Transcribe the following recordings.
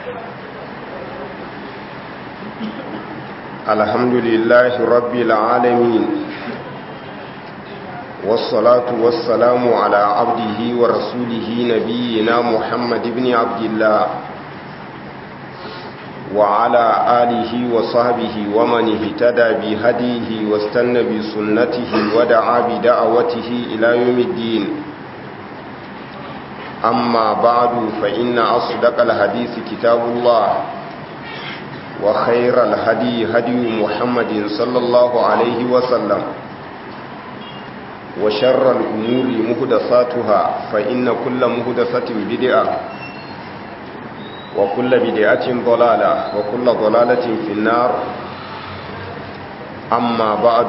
الحمد لله رب العالمين والصلاة والسلام على عبده ورسوله نبينا محمد بن عبد الله وعلى آله وصحبه ومن اهتدى بهديه واستنى بسنته ودعا بدعوته إلى يوم الدين أما بعد فإن أصدق الحديث كتاب الله وخير الهدي هدي محمد صلى الله عليه وسلم وشر الأمور مهدساتها فإن كل مهدسة بدعة وكل بدعة ضلالة وكل ضلالة في النار أما بعد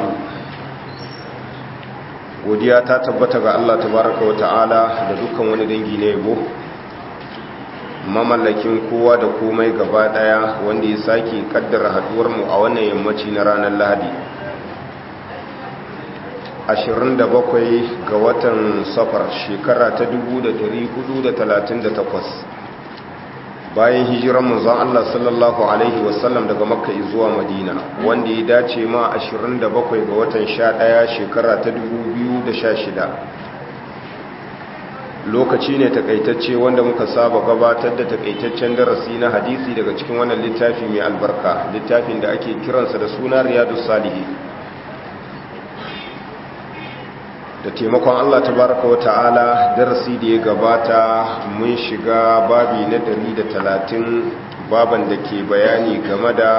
godiya ta tabbata ga Allah tabaraka wa ta'ala da dukkan wani dangi na yabo mamallakin kowa da komai gaba daya wanda ya sake kaddara haduwar mu a wannan yammaci na ranar Lahadi 27 ga watan safar shekara ta 1438 bayan hijiran manzon Allah sallallahu alaihi wasallam daga makka zuwa madina wanda ya dace ma 27 ga watan 11 shekara ta 2016 lokaci ne takaitacce wanda muka saba gabatar da takaitaccen darasi na hadisi daga cikin wannan littafi mai albarka littafin da ake kiransa da suna riyadus salihin da taimakon Allah tabaraka wata'ala darasi da ya gabata mun shiga babi na 130 baban da ke bayani game da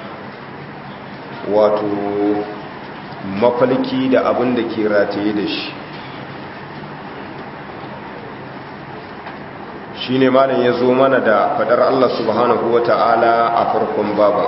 wato mafalki da abin da ke rataye da shi shi ne malam ya zo mana da fadar Allah subhanahu wata'ala a farkon baban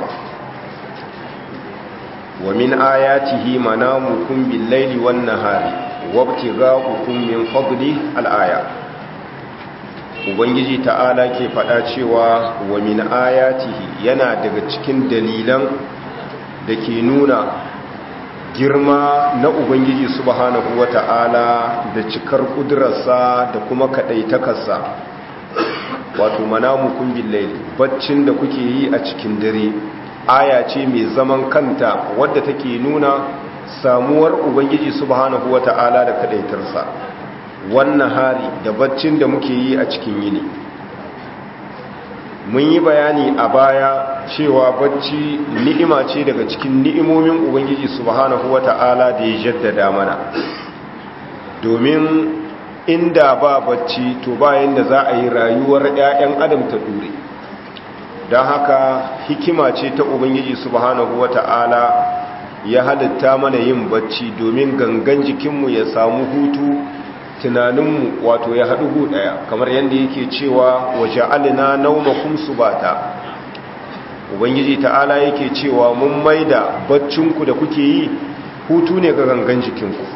wa min ayatihi manamukum bil laili wan nahari wabtigha'ukum min fadli al-aya ubangiji ta'ala ke fada cewa wa min ayatihi yana daga cikin dalilan da ke nuna girma na ubangiji subhanahu wata'ala da cikar kudurarsa da kuma kadaitakarsa wato manamukum bil laili baccin da kuke yi a cikin dare aya ce mai zaman kanta wadda take nuna samuwar ubangiji subhanahu wata'ala da kadaitarsa wannan hari da baccin da muke yi a cikin yini mun yi bayani a baya cewa bacci ni'ima ce daga cikin ni'imomin ubangiji subhanahu wata'ala da ya jaddada mana domin inda ba bacci to bayan da za a yi rayuwar 'ya'yan adam ta dure don haka hikima ce ta ubangiji subhanahu wata'ala ya halitta mana yin bacci domin gangan jikinmu ya samu hutu tunaninmu wato ya haɗu hu ɗaya kamar yadda yake cewa waje alina naumakun su bata ubangiji ta'ala yake cewa mun maida baccinku da kuke yi hutu ne ga gangan jikinku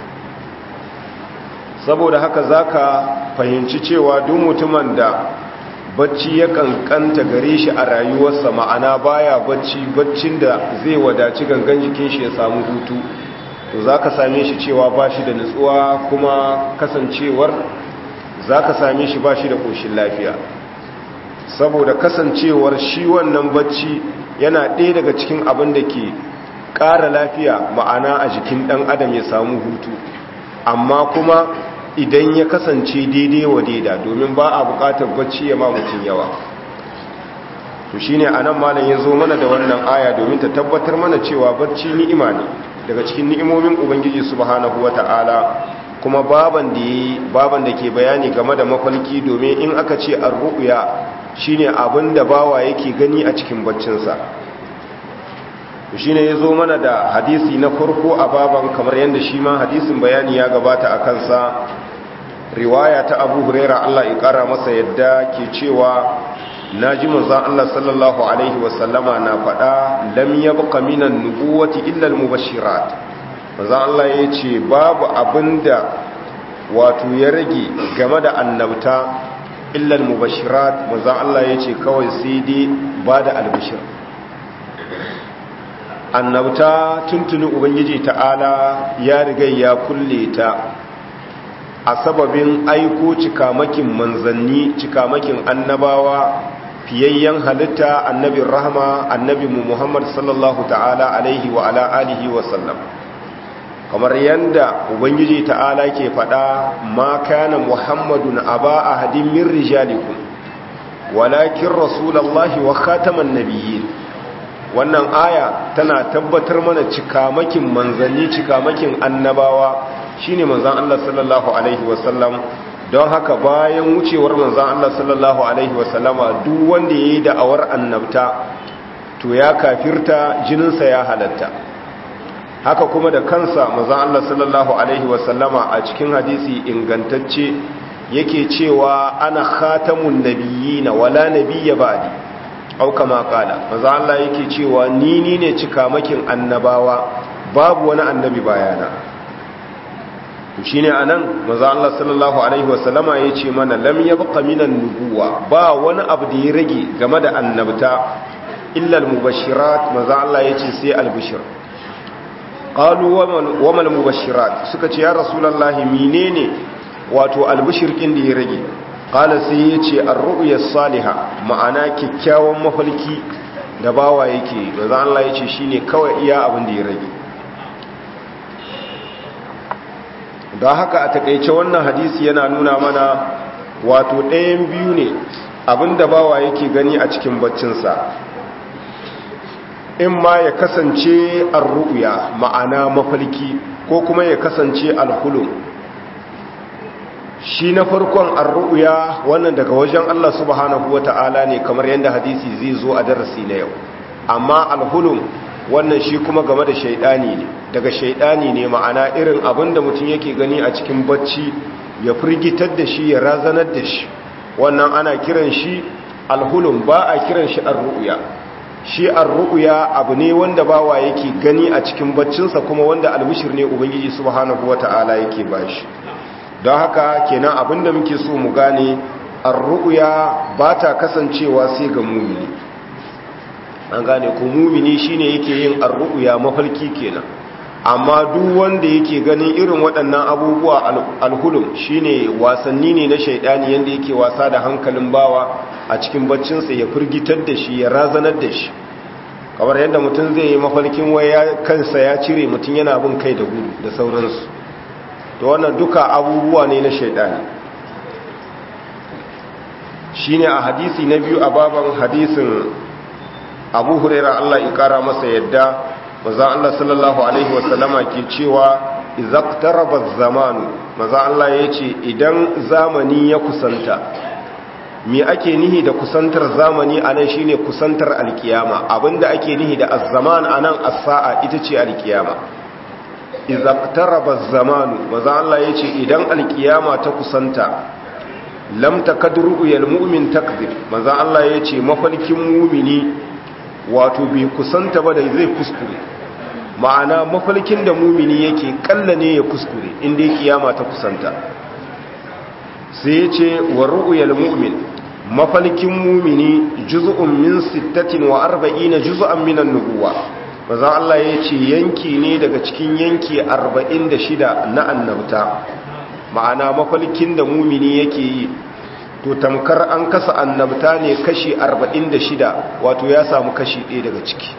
saboda haka za ka fahimci cewa duk mutumin da bacci ya kankanta gare shi a rayuwarsa ma'ana baya bacci baccin da zai wadaci gangan jikin shi ya samu hutu to za ka same shi cewa ba shi da nutsuwa kuma kasancewar za ka same shi ba shi da ƙoshin lafiya saboda kasancewar shi wannan bacci yana ɗaya daga cikin abin da ke ƙara lafiya ma'ana a jikin ɗan adam ya samu hutu amma kuma idan ya kasance daidai wa daida domin ba a bukatar bacci ya ma mutum yawa to shine anan malam ya zo mana da wannan aya domin ta tabbatar mana cewa bacci ni'ima ne daga cikin ni'imomin ubangiji subhanahu wata'ala kuma baban da baban da ke bayani game da mafalki domin in aka ce ar-ru'ya shine abin da bawa yake gani a cikin baccinsa shi ne ya zo mana da hadisi na farko a baban kamar yadda shi ma hadisin bayani ya gabata a kansa riwaya ta abu huraira Allah ya kara masa yadda ke cewa na ji manzan Allah sallallahu Alaihi wasallama na faɗa lam ya buka minan nubuwati illal mubashirat manzan Allah ya ce babu abinda wato ya rage game da annabta illal mubashirat manzan Allah ya ce kawai sai dai ba da albishir annabta tuntuni ubangiji ta'ala ya riga ya kulle ta a sababin aiko cikamakin manzanni cikamakin annabawa fiyayyen halitta annabin rahama annabi mu muhammad sallallahu ta'ala alaihi wa ala alihi wa sallam kamar yadda ubangiji ta'ala ke faɗa ma kana muhammadun aba ahadin min rijalikum walakin rasulallahi wa khataman nabiyyin wannan aya tana tabbatar mana cikamakin manzanni cikamakin annabawa shine manzan Allah sallallahu alaihi wasallam don haka bayan wucewar manzan Allah sallallahu alaihi wasallama duk wanda yayi da'awar annabta to ya kafirta jininsa ya halatta haka kuma da kansa manzan Allah sallallahu alaihi wasallama a cikin hadisi ingantacce yake cewa ana khatamun nabiyina wala nabiyya ba'di au kama kala manzo Allah yake cewa ni ni ne cikamakin annabawa babu wani annabi bayana to shine anan manzo Allah sallallahu alaihi wasallama yace mana lam yabqa minan nubuwa ba wani abu da ya rage game da annabta illa al-mubashirat manzo Allah yace sai al-bushr qalu wa mal mubashirat suka ce ya rasulullahi menene wato al-bushr kin da ya rage kala sai ya ce an ru'uya saliha ma'ana kyakkyawan mafalki da bawa yake da za Allah ya ce shi ne kawai iya abin da ya rage don haka a takaice wannan hadisi yana nuna mana wato ɗayan biyu ne abin da bawa yake gani a cikin baccinsa in ma ya kasance an ru'uya ma'ana mafalki ko kuma ya kasance alhulun shi na farkon arru'ya wannan daga wajen Allah subhanahu wata'ala ne kamar yadda hadisi zai zo a darasi na yau amma alhulum wannan shi kuma game da shaidani ne daga shaidani ne ma'ana irin abin da mutum yake gani a cikin bacci ya firgitar da shi ya razanar da shi wannan ana kiran shi alhulum ba a kiran shi arru'ya shi arru'ya abu ne wanda bawa yake gani a cikin baccinsa kuma wanda albishir ne ubangiji subhanahu wata'ala yake bashi don haka kenan abinda muke so mu gane arru'ya ba ta kasancewa sai ga mumini an gane ko mumini shine yake yin arru'ya mafalki kenan amma duk wanda yake ganin irin waɗannan abubuwa alhulum shine wasanni ne na shaidani yanda yake wasa da hankalin bawa a cikin baccinsa ya firgitar da shi ya razanar da shi kamar yadda mutum zai yi mafalkin waya kansa ya cire mutum yana bin kai da gudu da sauransu to wannan duka abubuwa ne na shaidani shine a hadisi na biyu a baban hadisin abu huraira Allah ya kara masa yadda maza Allah sallallahu alaihi wasallama ke cewa izaqtaraba zamanu maza Allah ya ce idan zamani ya kusanta me ake nihi da kusantar zamani anan shine kusantar alkiyama abinda ake nihi da az-zaman anan as-sa'a ita ce alkiyama izaqtaraba zamanu maza Allah yace idan alkiyama ta kusanta lam takadru yal mu'min takzib maza Allah yace mafalkin mu'mini wato bai kusanta ba da zai kuskure ma'ana mafalkin da mu'mini yake kalla ne ya kuskure inda kiyama ta kusanta sai yace wa ru'yal mu'min mafalkin mu'mini juz'un min 46 juz'an min an-nubuwah maza Allah ya ce yanki ne daga cikin yanki 46 na annabta ma'ana mafalkin da mumini yake yi to tamkar an kasa annabta ne kashi 46 wato ya samu kashi ɗaya daga ciki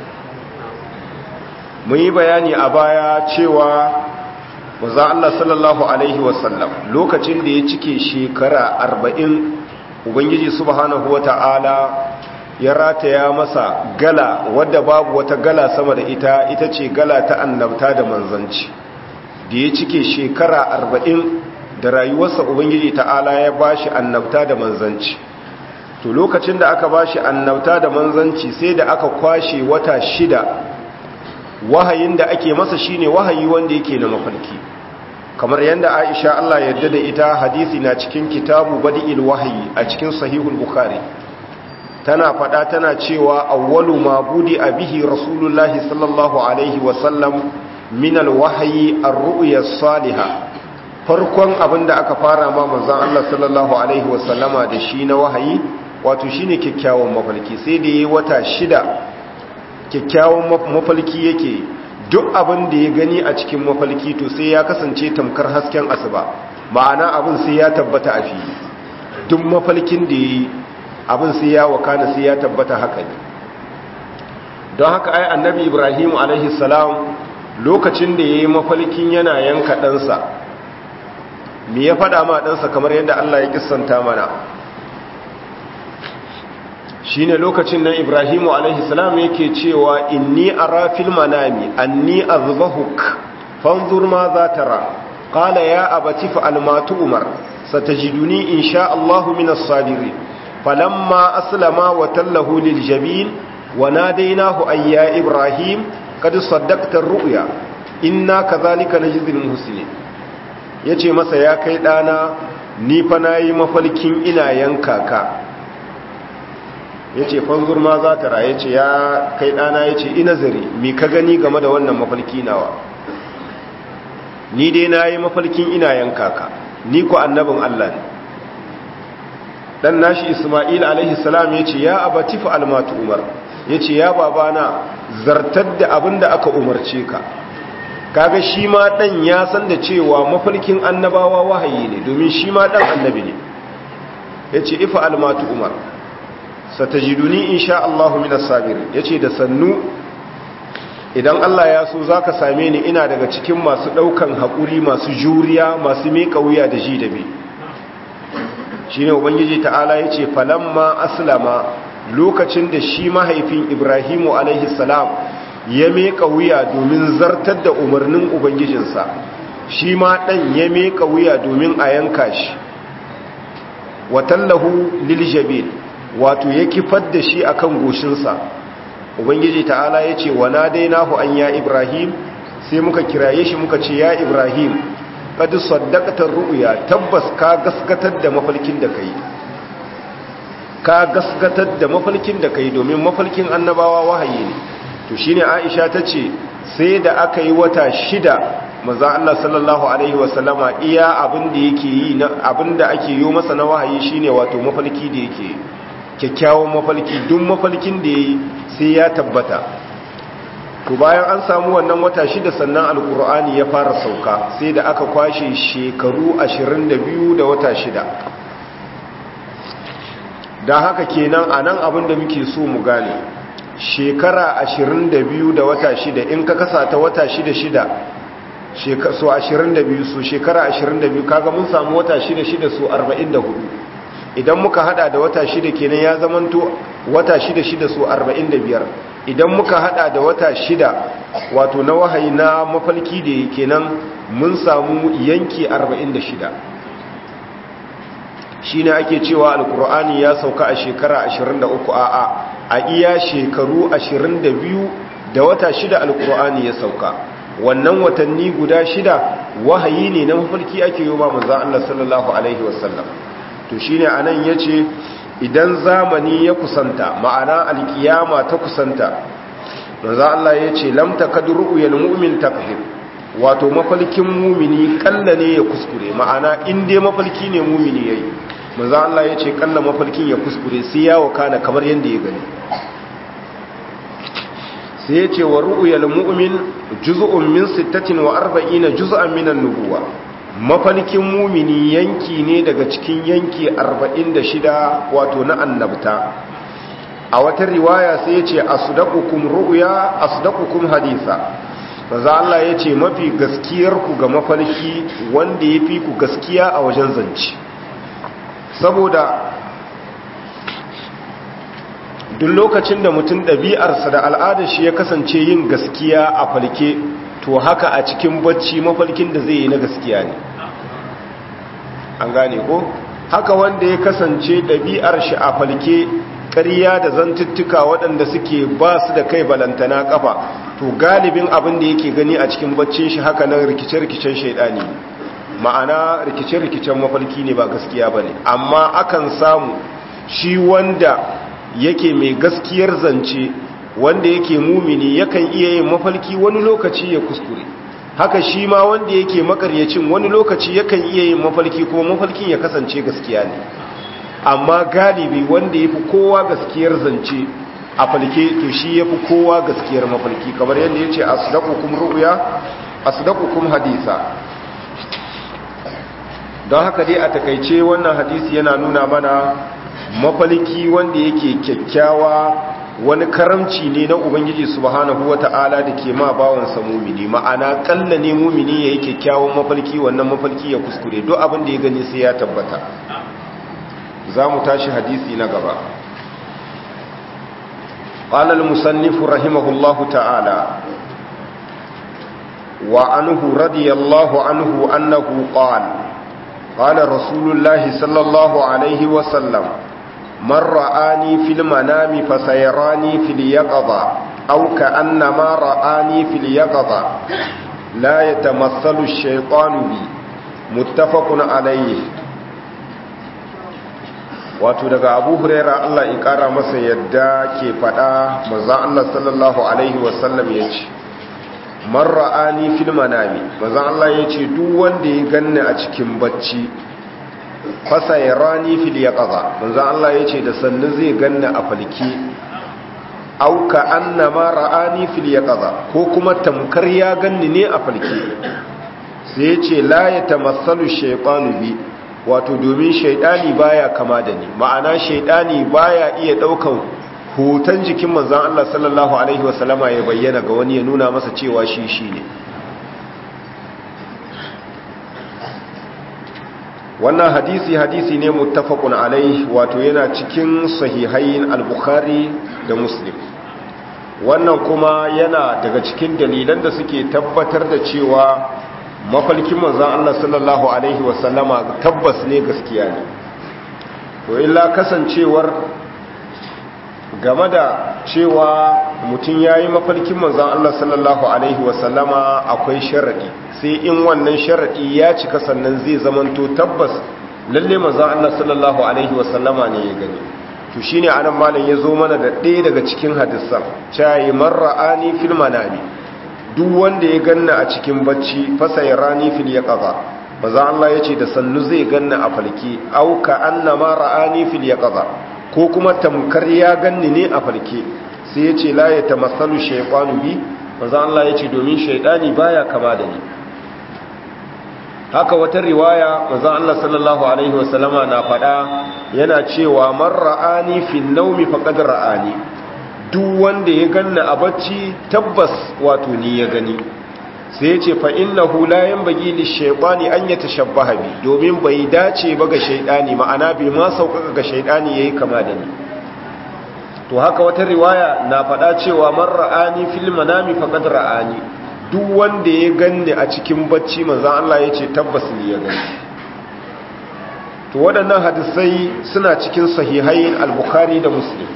mun yi bayani a baya cewa maza Allah sallallahu Alaihi wasallam lokacin da ya cike shekara 40 ubangiji subhanahu wa ta'ala ya rataya masa gala wadda babu wata gala sama da ita ita ce gala ta annabta da manzanci da ya cike shekara arba'in da rayuwarsa ubangiji ta'ala ya bashi annabta da manzanci to lokacin da aka bashi annabta da manzanci sai da aka kwashe wata shida wahayin da ake masa shine wahayi wanda yake na mafarki kamar yadda Aisha Allah yarda da ita hadisi na cikin kitabu badi'il wahyi a cikin sahihul bukhari tana fada tana cewa awwalu ma budi abihi rasulullahi sallallahu alaihi wasallam min alwahyi ar-ru'ya salihah farkon abinda aka fara ma manzon Allah sallallahu alaihi wasallama da shi na wahayi wato shine kyakkyawan mafalki sai da yayi wata shida kyakkyawan mafalki yake duk abin da ya gani a cikin mafalki to sai ya kasance tamkar hasken asuba ma'ana abin sai ya tabbata a fili duk mafalkin da yayi abin sai ya wakana sai ya tabbata haka ne don haka ai annabi ibrahim alaihi salam lokacin da ya yi mafalkin yana yanka ɗansa me ya faɗa ma ɗansa kamar yadda allah ya kissanta mana shi ne lokacin nan ibrahimu alaihi salam yake cewa inni ara fil manami anni azbahuk fanzur ma za tara qala ya abati fa'al ma tu'mar satajiduni insha Allah min as-sabirin falamma aslama wa tallahu lil jabin wa nadaynahu ay ya ibrahim qad saddaqta ar-ru'ya inna kadhalika najzil muhsinin yace masa ya kai dana ni fa nayi mafalkin ina yanka ka ya ce fanzur ma za ta raye ce ya kai ɗana ya ce ina zari mi ka gani game da wannan mafalki nawa ni dai na yi mafalkin ina yanka ka ni ku annabin Allah ne dan nashi Isma'il alaihi salam ya ce ya abati fa almatu umar ya ce ya babana zartar da abin da aka umarce ka kaga shi ma dan ya san da cewa mafalkin annabawa wahayi ne domin shi ma dan annabi ne ya ce ifa almatu umar satajiduni insha Allahu minas sabirin yace da sannu idan Allah ya so zaka same ni ina daga cikin masu daukan hakuri masu juriya masu meka wuya da ji da bi shine ubangiji ta'ala yace falamma aslama lokacin da shi mahaifin Ibrahimu alaihi salam ya meka wuya domin zartar da umarnin ubangijinsa shi ma dan ya meka wuya domin a yanka shi watallahu liljabil wato ya kifar da shi akan goshinsa ubangiji ta'ala ya ce wa nadainahu an ya ibrahim sai muka kiraye shi muka ce ya ibrahim kad saddaqta ru'ya tabbas ka gaskatar da mafalkin da kai ka gaskatar da mafalkin da kai domin mafalkin annabawa wahayi ne to shine aisha tace sai da aka yi wata shida maza Allah sallallahu alaihi wasallama iya abin da yake yi abin da ake yi masa na wahayi shine wato mafalki da yake yi kyakkyawan mafalki duk mafalkin da ya yi sai ya tabbata to bayan an samu wannan wata shida sannan alkur'ani ya fara sauka sai da aka kwashe shekaru 22 da wata shida don haka kenan a nan abin da muke so mu gane shekara 22 da wata shida in ka kasa ta wata shida shida so 22 so shekara 22 kaga mun samu wata shida shida so 44 idan muka hada da wata shida kenan ya zamanto wata shida shida su arba'in da biyar idan muka hada da wata shida wato na wahayi na mafalki da kenan mun samu yanki arba'in da shida shi ne ake cewa alkur'ani ya sauka a shekara ashirin da uku a'a a iya shekaru ashirin da biyu da wata shida alkur'ani ya sauka wannan watanni guda shida wahayi ne na mafalki ake yi wa manzan Allah sallallahu alaihi wasallam to shine anan yace idan zamani ya kusanta ma'ana alkiyama ta kusanta manzo Allah yace lam takadru yal mu'min takhir wato mafalkin mumini kalla ne ya kuskure ma'ana in dai mafalki ne mumini yayi manzo Allah yace kalla mafalkin ya kuskure sai ya wakana kamar yanda ya gani sai yace wa ru'yal mu'min juz'un min 46 juz'an min an-nubuwah mafalkin mumini yanki ne daga cikin yanki 46 wato na annabta a wata riwaya sai ya ce asdaqukum ru'ya asdaqukum haditha maza Allah ya ce mafi gaskiyarku ga mafalki wanda ya fi ku gaskiya a wajen zance saboda duk lokacin da mutum ɗabi'arsa da al'adar shi ya kasance yin gaskiya a falke to haka a cikin bacci mafalkin da zai yi na gaskiya ne an gane ko haka wanda ya kasance ɗabi'ar shi a falke ƙarya da zantuttuka waɗanda suke ba su da kai balantana ƙafa to galibin abin da yake gani a cikin baccin shi haka nan rikice-rikicen shaidani ma'ana rikice-rikicen mafalki ne ba gaskiya ba ne amma akan samu shi wanda yake mai gaskiyar zance wanda yake mumini yakan iya yin mafalki wani lokaci ya kuskure haka shi ma wanda yake makaryacin wani lokaci yakan iya yin mafalki kuma mafalkin ya kasance gaskiya ne amma galibi wanda ya fi kowa gaskiyar zance a falke to shi ya fi kowa gaskiyar mafalki kamar yadda ya ce asdaqukum ru'ya asdaqukum hadisa don haka dai a takaice wannan hadisi yana nuna mana mafalki wanda yake kyakkyawa wani karamci ne na ubangiji subhanahu wata'ala da ke ma bawansa mumini ma'ana kalla ne mumini ya yi kyakkyawan mafalki wannan mafalki ya kuskure duk abin da ya gani sai ya tabbata za mu tashi hadisi na gaba قال المصنف رحمه الله تعالى وعنه رضي الله عنه أنه قال قال رسول الله صلى الله عليه وسلم من رآني في المنام فسيراني في اليقظة أو كأنما رآني في اليقظة لا يتمثل الشيطان بي متفق عليه wato daga abu huraira Allah ya kara masa yadda ke fada manzon Allah sallallahu alaihi wasallam ya ce man ra'ani fil manami manzon Allah ya ce duk wanda ya ganni a cikin bacci fasa ya rani fil yaqaza manzon Allah ya ce da sannu zai ganni a falke auka annama ra'ani fil yaqaza ko kuma tamkar ya ganni ne a falke sai ya ce la yatamassalu shaytanu bi wato domin shaidani baya kama da ni ma'ana shaidani baya iya daukan hoton jikin manzon Allah sallallahu alaihi wasallama ya bayyana ga wani ya nuna masa cewa shi shi ne wannan hadisi hadisi ne muttafaqun alaihi wato yana cikin sahihain al-bukhari da muslim wannan kuma yana daga cikin dalilan da suke tabbatar da cewa mafalkin manzan Allah sallallahu Alaihi wasallama tabbas ne gaskiya ne to illa kasancewar game da cewa mutum ya yi mafalkin manzan Allah sallallahu Alaihi wasallama akwai sharaɗi sai in wannan sharaɗi ya cika sannan zai zamanto tabbas lalle manzan Allah sallallahu Alaihi wasallama ne ya gani to shine anan malam ya zo mana da ɗaya daga cikin hadisan cayi marra'ani fil manami duk wanda ya ganna a cikin bacci fasa ya rani fil ya ƙaza maza Allah ya ce da sannu zai ganna a falke auka annama ra'ani fil ya ƙaza ko kuma tamkar ya ganni ne a falke sai ya ce la ya tamassalu shaytanu bi maza Allah ya ce domin shaytani baya kama da ni haka wata riwaya maza Allah sallallahu alaihi wasallama na faɗa yana cewa man ra'ani fil nawmi faqad ra'ani duk wanda ya ganna a bacci tabbas wato ni ya gani sai ya ce fa'innahu layan bagi li shaiɓani an ya tashabbaha bi domin bai dace ba ga shaiɗani ma'ana bai ma sauƙaƙa ga shaiɗani ya yi kama da ni to haka wata riwaya na faɗa cewa man ra'ani fil manami faqad ra'ani duk wanda ya ganni a cikin bacci manzon Allah ya ce tabbas ni ya gani to waɗannan hadisai suna cikin sahihai al-bukhari da muslim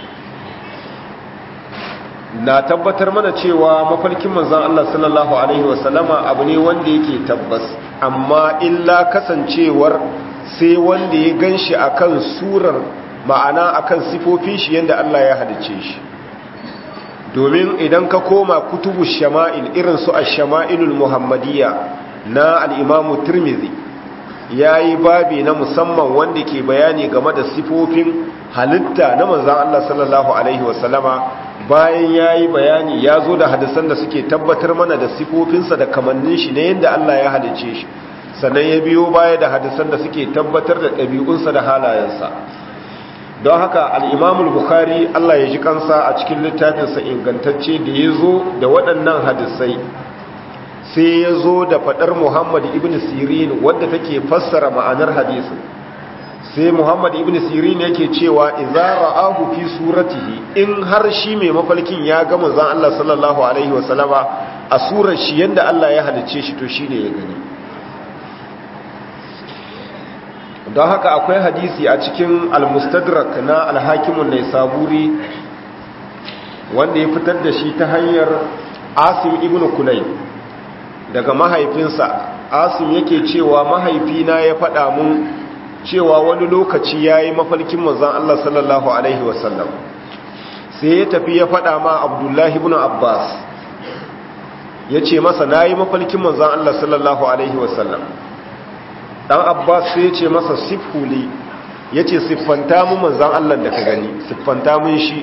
na tabbatar mana cewa mafarkin manzan Allah sallallahu Alaihi wasallama abu ne wanda yake tabbas amma illa kasancewar sai wanda ya gan shi a kan surar ma'ana a kan sifofin shi yadda Allah ya halice shi domin idan ka koma kutubu shama'il irin su a shama'ilul muhammadiyya na al'imamu turmizi ya yi babi na musamman wanda ke bayani game da sifofin halitta na manzan Allah sallallahu Alaihi wasallama bayan ya yi bayani ya zo da hadisan da suke tabbatar mana da sifofinsa da kamannin shi na yadda Allah ya halice shi sannan ya biyo baya da hadisan da suke tabbatar da ɗabi'unsa da halayensa don haka al'imamul bukhari Allah ya ji kansa a cikin littafinsa ingantacce da ya zo da waɗannan hadisai sai ya zo da faɗar muhammad ibn sirin wadda take fassara ma'anar hadisin sai muhammad ibn sirin yake cewa idza ra'ahu fi suratihi in har shi mai mafalkin ya ga manzon Allah sallallahu alaihi wasallama a surar shi yanda Allah ya halice shi to shine ya gani don haka akwai hadisi a cikin al-mustadrak na al-hakimun naisaburi wanda ya fitar da shi ta hanyar asim ibn kulay daga mahaifinsa asim yake cewa mahaifina ya faɗa mun cewa wani lokaci ya yi mafalkin manzan Allah sallallahu Alaihi wasallam sai ya tafi ya faɗa ma abdullahi ibn abbas ya ce masa na yi mafalkin manzan Allah sallallahu Alaihi wasallam ɗan abbas sai ya ce masa sifhuli ya ce siffanta mun manzan Allah da ka gani siffanta mun shi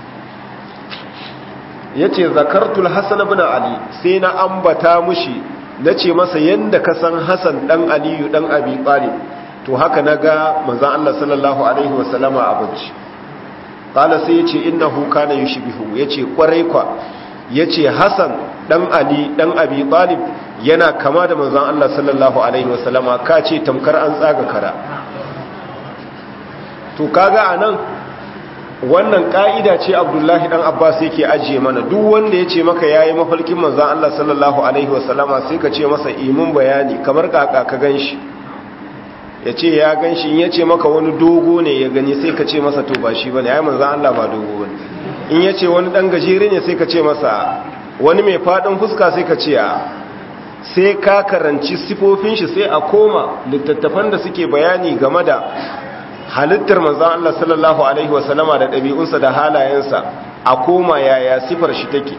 ya ce zakartul hassan ibn ali sai na ambata mushi na ce masa yadda ka san hassan ɗan aliyu ɗan abi ɓalib to haka naga manzon Allah sallallahu alaihi wasallama a bacci qala sai yace innahu kana yushbihu yace kwarai kwa yace Hassan dan Ali dan Abi Talib yana kama da manzon Allah sallallahu alaihi wasallama kace tamkar an tsaga kara to kaga anan wannan ka'ida ce Abdullahi dan Abbas yake ajiye mana duk wanda yace maka yayi mafarkin manzon Allah sallallahu alaihi wasallama sai ka ce masa imin bayani kamar kaka ka ganshi yace ya ganshi in yace maka wani dogo ne ya gani sai ka ce masa to ba shi bane ai manzon Allah ba dogo bane in yace wani dan gajere ne sai ka ce masa wani mai fadin fuska sai ka ce a sai ka karanci sifofin shi sai a koma littattafan da suke bayani game da halittar manzan Allah sallallahu Alaihi wasallama da ɗabi'unsa da halayensa a koma yaya sifar shi take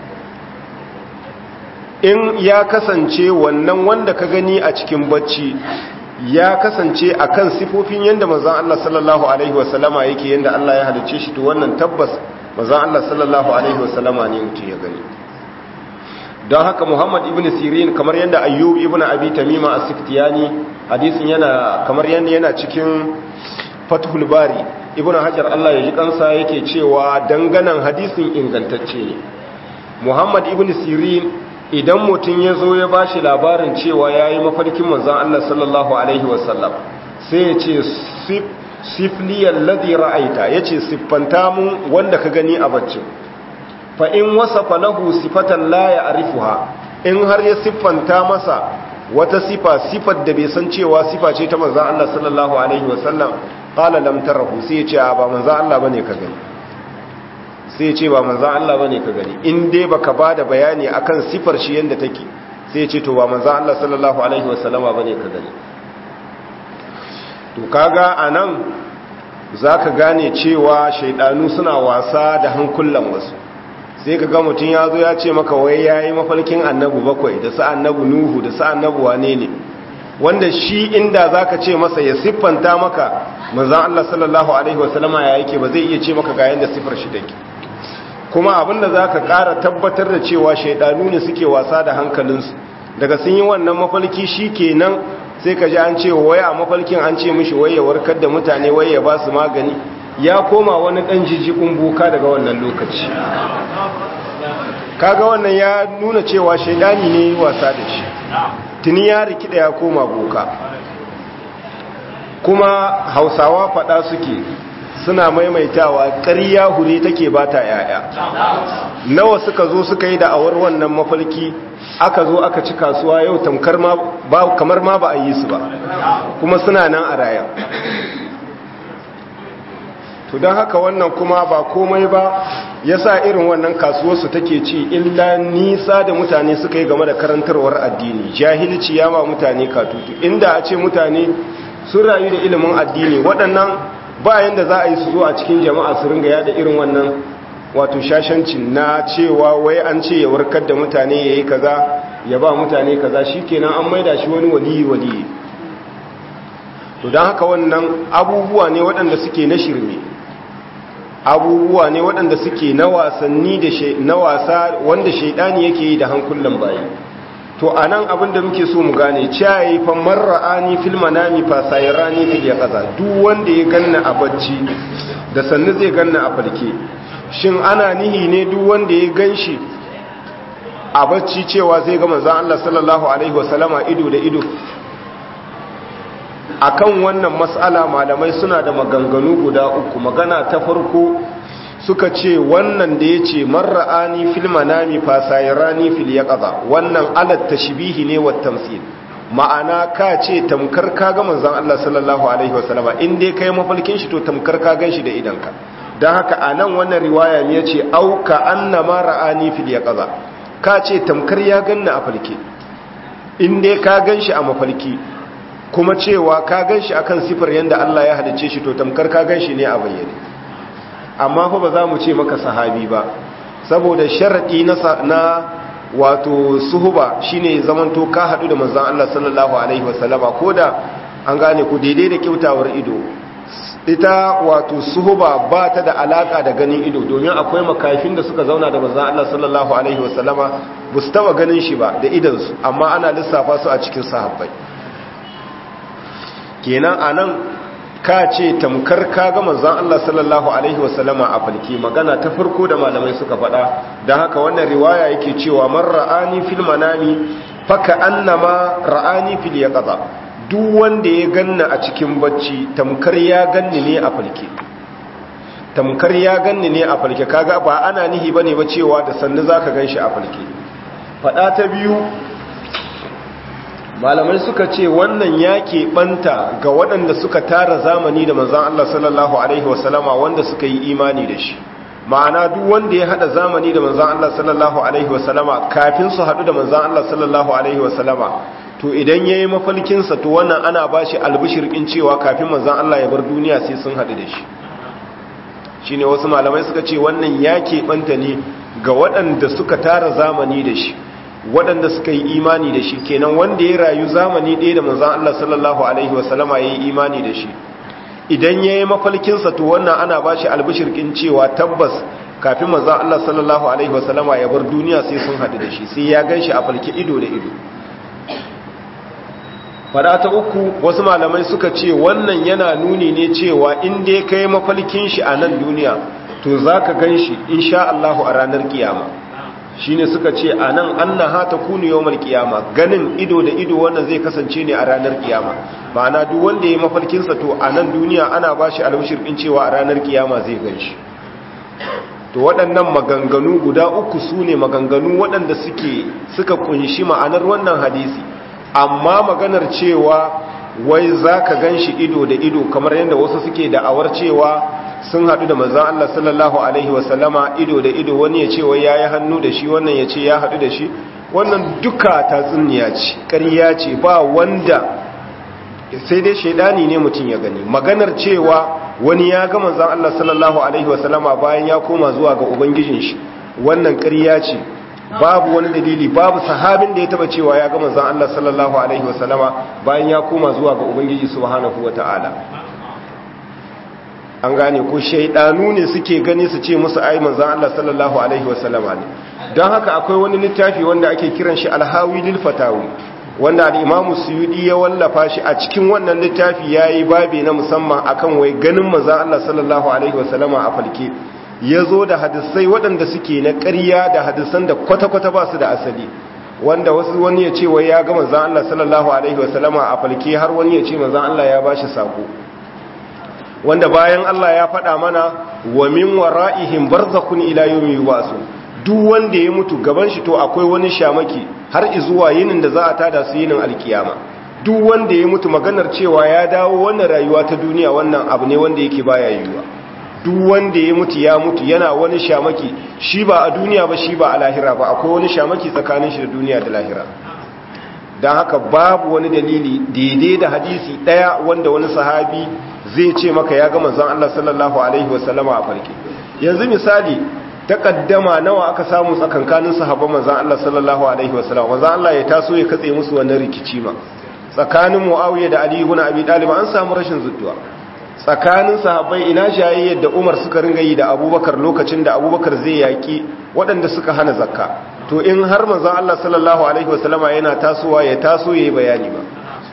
in ya kasance wannan wanda ka gani a cikin bacci ya kasance akan sifofin yadda manzan Allah sallallahu Alaihi wasallama yake yadda Allah ya halicce shi to wannan tabbas manzan Allah sallallahu Alaihi wasallama ne mutum ya gani don haka muhammad ibn sirin kamar yadda ayyub ibn abi tamima a siftiyani hadisin yana kamar yadda yana cikin fathul bari ibn hajar allah ya ji kansa yake cewa danganan hadisin ingantacce ne muhammad ibn sirin idan mutum ya zo ya ba shi labarin cewa ya yi mafarkin manzan allah sallallahu alaihi wasallam sai ya ce sifliyar ladi ra'aita ya ce siffanta mun wanda ka gani a baccin fa in wasafa lahu sifatan la ya'rifuha in har ya siffanta masa wata sifa sifar da bai san cewa sifa ce ta manzon Allah sallallahu alaihi wasallam qala lam tarahu sai ya ce ba manzon Allah bane ka gani sai ya ce ba manzon Allah bane ka gani in dai baka bada bayani akan sifar shi yanda take sai ya ce to ba manzon Allah sallallahu alaihi wasallama bane ka gani to kaga anan zaka gane cewa shaidanu suna wasa da hankulan wasu sai ka ga mutum ya zo ya ce maka wai ya yi mafalkin annabu bakwai da sa annabu nuhu da sa annabu wane ne wanda shi inda za ka ce masa ya siffanta maka manzan Allah sallallahu Alaihi wasallama ya yake ba zai iya ce maka ga yadda siffar shi take kuma abinda za ka ƙara tabbatar da cewa shaidanu ne suke wasa da hankalinsu daga sun yi wannan mafalki shi kenan sai ka ji an ce wai a mafalkin an ce mishi wai ya warkar da mutane wai ya ba su magani ya koma wani ɗan jijjikun boka daga wannan lokaci kaga wannan ya nuna cewa shaidani ne wasa da shi tuni ya rikida ya koma boka kuma hausawa faɗa suke suna maimaitawa ƙarya hure take ba ta yaya nawa suka zo suka yi da'awar wannan mafalki aka zo aka ci kasuwa yau tamkar kamar ma ba a yi su ba kuma suna nan a raya to don haka wannan kuma ba komai ba ya sa irin wannan kasuwarsu take ci illa nisa da mutane suka yi game da karantarwar addini jahilci ya ma mutane katutu inda a ce mutane sun rayu da ilimin addini waɗannan bayan da za a yi su zo a cikin jama'a su ringa yada irin wannan wato shashancin na cewa wai an ce ya warkar da mutane ya yi kaza ya ba mutane kaza shi kenan an maida shi wani waliyi waliyi to don haka wannan abubuwa ne waɗanda suke na shirme abubuwa ne waɗanda suke na wasanni da na wasa wanda shaidani yake yi da hankulan bayi to anan abin da muke so mu gane cayi fa marra'ani fil manami fa sayrani fil yaqaza duk wanda ya ganna a bacci da sannu zai ganna a farke shin ana nihi ne duk wanda ya ganshi a bacci cewa zai ga manzon Allah sallallahu alaihi wasallama ido da ido akan wannan mas'ala malamai suna da maganganu guda uku magana ta farko suka ce wannan da ya ce marra'ani fil manami fasayirani fil yaqaza wannan alat tashbihi ne wa tamsil ma'ana ka ce tamkar ka ga manzon Allah sallallahu alaihi wasallama in dai kai mafalkin shi to tamkar ka ganshi da idanka dan haka anan wannan riwaya ne yace au ka annama ra'ani fil yaqaza ka ce tamkar ya ganna a falke in dai ka ganshi a mafalki kuma cewa ka ganshi akan sifar yanda Allah ya halice shi to tamkar ka ganshi ne a bayyane amma fa ba za mu ce maka sahabi ba saboda sharadi na na wato suhuba shine zamanto ka hadu da manzon Allah sallallahu alaihi wasallama koda an gane ku daidai da kyautawar ido ita wato suhuba ba ta da alaka da ganin ido domin akwai makafin da suka zauna da manzon Allah sallallahu alaihi wasallama ba su taba ganin shi ba da idansu amma ana lissafa su a cikin sahabbai kenan anan ka ce tamkar ka ga manzon Allah sallallahu alaihi wasallama a falke magana ta farko da malamai suka faɗa don haka wannan riwaya yake cewa man ra'ani fil manami faka annama ra'ani fil yaqza duk wanda ya ganna a cikin bacci tamkar ya ganni ne a falke tamkar ya ganni ne a falke kaga ba ana nihi bane ba cewa da sannu zaka ganshi a falke faɗa ta biyu malamai suka ce wannan ya keɓanta ga waɗanda suka tara zamani da manzan Allah sallallahu Alaihi wasallama wanda suka yi imani da shi ma'ana duk wanda ya haɗa zamani da manzan Allah sallallahu Alaihi wasallama kafin su haɗu da manzan Allah sallallahu Alaihi wasallama to idan ya yi mafalkinsa to wannan ana ba shi albishirkin cewa kafin manzan Allah ya bar duniya sai sun haɗu da shi shi ne wasu malamai suka ce wannan ya keɓanta ne ga waɗanda suka tara zamani da shi waɗanda suka yi imani da shi kenan wanda ya rayu zamani ɗaya da manzan Allah sallallahu Alaihi wasallama ya yi imani da shi idan ya yi mafalkinsa to wannan ana ba shi albishirkin cewa tabbas kafin manzan Allah sallallahu Alaihi wasallama ya bar duniya sai sun haɗu da shi sai ya gan shi a falki ido da ido fada ta uku wasu malamai suka ce wannan yana nuni ne cewa inda ya kai mafalkin shi a nan duniya to za ka gan shi insha Allahu a ranar kiyama shine suka ce anan annaha takunu yawmal qiyama ganin ido da ido wannan zai kasance ne a ranar kiyama ma'ana duk wanda yayi mafarkin sa to a nan duniya ana bashi albishir din cewa a ranar kiyama zai ganshi to waɗannan maganganu guda uku sune maganganu waɗanda suke suka kunshi ma'anar wannan hadisi amma maganar cewa wai zaka ganshi ido da ido kamar yadda wasu suke da'awar cewa sun haɗu da manzan Allah sallallahu Alaihi wasallama ido da ido wani ya ce wai ya yi hannu da shi wannan ya ce ya haɗu da shi wannan duka tatsuniya ce ƙarya ce ba wanda sai dai shaidani ne mutum ya gani maganar cewa wani ya ga manzan Allah sallallahu Alaihi wasallama bayan ya koma zuwa ga ubangijin shi wannan ƙarya ce babu wani dalili babu sahabin da ya taba cewa ya ga manzan Allah sallallahu Alaihi wasallama bayan ya koma zuwa ga ubangiji subhanahu wa ta'ala an gane ko shaidanu ne suke gani su ce musu ai manzon Allah sallallahu alaihi wasallama ne don haka akwai wani littafi wanda ake kiran shi alhawi lil fatawi wanda al-imamu suyudi ya wallafa shi a cikin wannan littafi yayi babi na musamman akan wai ganin manzon Allah sallallahu alaihi wasallama a falke yazo da hadisai waɗanda suke na ƙarya da hadisan da kwata-kwata ba su da asali wanda wasu wani ya ce wai ya ga manzon Allah sallallahu alaihi wasallama a falke har wani ya ce manzon Allah ya bashi sako wanda bayan Allah ya faɗa mana wa min wara'ihim barzakhun ila yawmi yub'asun duk wanda ya mutu gaban shi to akwai wani shamaki har izuwa yinin da za a tada su yinin alkiyama duk wanda ya mutu maganar cewa ya dawo wannan rayuwa ta duniya wannan abu ne wanda yake baya yiwuwa duk wanda ya mutu ya mutu yana wani shamaki shi ba a duniya ba shi ba a lahira ba akwai wani shamaki tsakanin shi da duniya da lahira don haka babu wani dalili daidai da hadisi ɗaya wanda wani sahabi zai ce maka ya ga manzon Allah sallallahu alaihi wasallama a farke yanzu misali takaddama nawa aka samu tsakankanin sahabban manzon Allah sallallahu alaihi wasallama manzon Allah ya taso ya katse musu wannan rikici ma tsakanin Muawiya da Ali ibn Abi Talib an samu rashin zudduwa tsakanin sahabbai ina jayayyar da Umar suka ringa yi da Abubakar lokacin da Abubakar zai yaki waɗanda suka hana zakka to in har manzon Allah sallallahu alaihi wasallama yana tasowa ya taso yayi bayani ba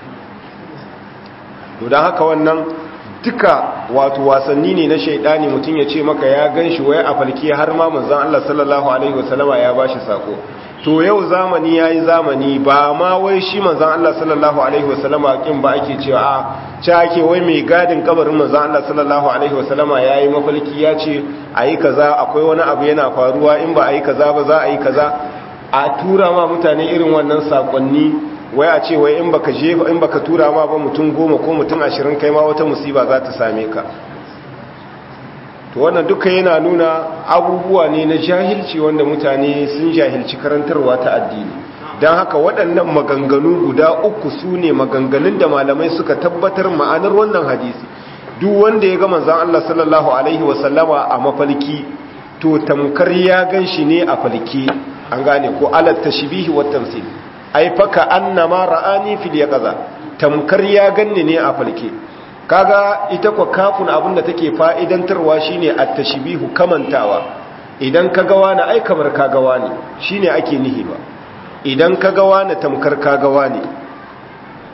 to dan haka wannan duka wato wasanni ne na shaidani mutum ya ce maka ya gan shi waya a falki har ma manzan Allah sallallahu Alaihi wasallama ya ba shi sako to yau zamani ya yi zamani ba ma wai shi manzan Allah sallallahu Alaihi wasallama kin ba ake cewa a ce ake wai mai gadin kabarin manzan Allah sallallahu Alaihi wasallama ya yi mafalki ya ce a yi kaza akwai wani abu yana faruwa in ba a yi kaza ba za a yi kaza a tura ma mutane irin wannan sakonni wai a ce wai in baka jefa in baka tura ma ba mutum goma ko mutum ashirin kai ma wata musiba za ta same ka to wannan duka yana nuna abubuwa ne na jahilci wanda mutane sun jahilci karantarwa ta addini don haka waɗannan maganganu guda uku su ne maganganun da malamai suka tabbatar ma'anar wannan hadisi duk wanda ya ga manzan Allah sallallahu alaihi wasallama a mafalki to tamkar ya gan shi ne a falki an gane ko alat tashbihi wa tamsil ai faka annama ra'ani fil yaqaza tamkar ya ganni ne a falke kaga ita kwa kafin abinda take fa'idantarwa shine at-tashbihu kamantawa idan kaga wani ai kamar kaga wani shine ake nihi ba idan kaga wani tamkar kaga wani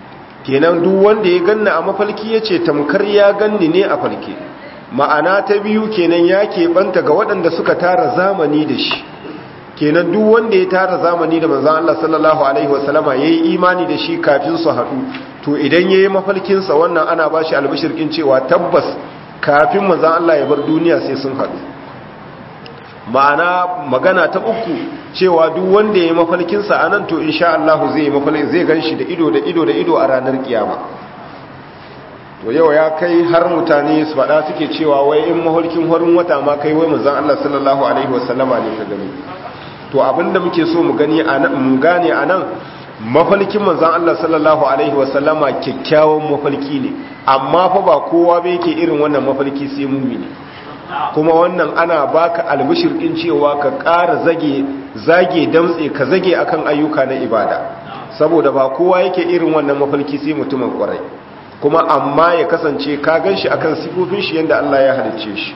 kenan duk wanda ya ganni a mafalki ya ce tamkar ya ganni ne a falke ma'ana ta biyu kenan ya keɓanta ga waɗanda suka tara zamani da shi kenan duk wanda ya tara zamani da manzan Allah sallallahu Alaihi wasallama ya yi imani da shi kafin su haɗu to idan ya yi mafalkinsa wannan ana ba shi albishirkin cewa tabbas kafin manzan Allah ya bar duniya sai sun haɗu ma'ana magana ta uku cewa duk wanda ya yi mafalkinsa a nan to insha Allah zai yi mafalkin zai gan shi da ido da ido da ido a ranar kiyama to yau ya kai har mutane su faɗa suke cewa wai in maholkin horin wata ma kai wai manzan Allah sallallahu alaihi wasallama ne ka gani to abinda muke so mu gani mu gane a nan mafalkin manzan Allah sallallahu alaihi wasallama kyakkyawan mafalki ne amma fa ba kowa bai yake irin wannan mafalki sai mumini kuma wannan ana baka albishir din cewa ka ƙara zage zage damtse ka zage akan ayyuka na ibada saboda ba kowa yake irin wannan mafalki sai mutumin kwarai kuma amma ya kasance ka ganshi akan sifofin shi yanda Allah ya halicce shi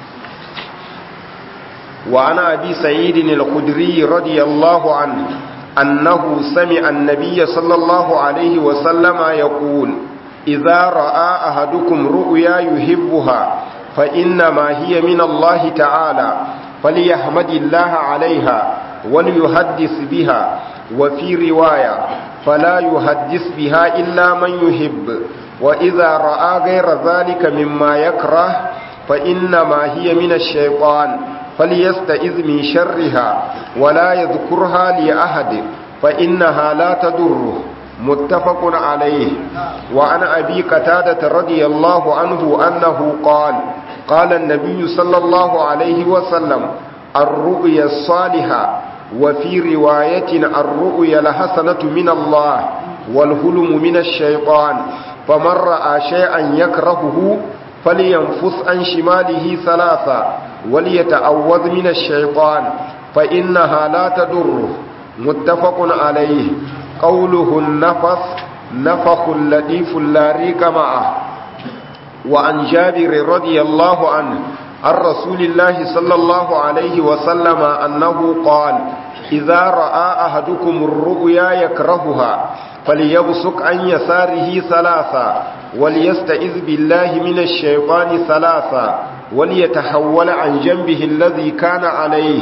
وعن أبي سعيد الخدري رضي الله عنه أنه سمع النبي صلى الله عليه وسلم يقول إذا رأى أحدكم رؤيا يحبها فإنما هي من الله تعالى فليحمد الله عليها وليحدث بها وفي رواية فلا يحدث بها إلا من يحب وإذا رأى غير ذلك مما يكره فإنما هي من الشيطان فليستئذ من شرها ولا يذكرها لأحد فإنها لا تضره متفق عليه وعن أبي قتادة رضي الله عنه أنه قال قال النبي صلى الله عليه وسلم الرؤيا الصالحة وفي رواية الرؤيا الحسنة من الله والهلم من الشيطان فمن رأى شيئا يكرهه فلينفث عن شماله ثلاثا وليتعوذ من الشيطان فإنها لا تضره متفق عليه قوله النفث نفخ لطيف لا ريق معه وعن جابر رضي الله عنه عن رسول الله صلى الله عليه وسلم أنه قال إذا رأى أحدكم الرؤيا يكرهها فليبصق عن يساره ثلاثا وليستئذ بالله من الشيطان ثلاثا وليتحول عن جنبه الذي كان عليه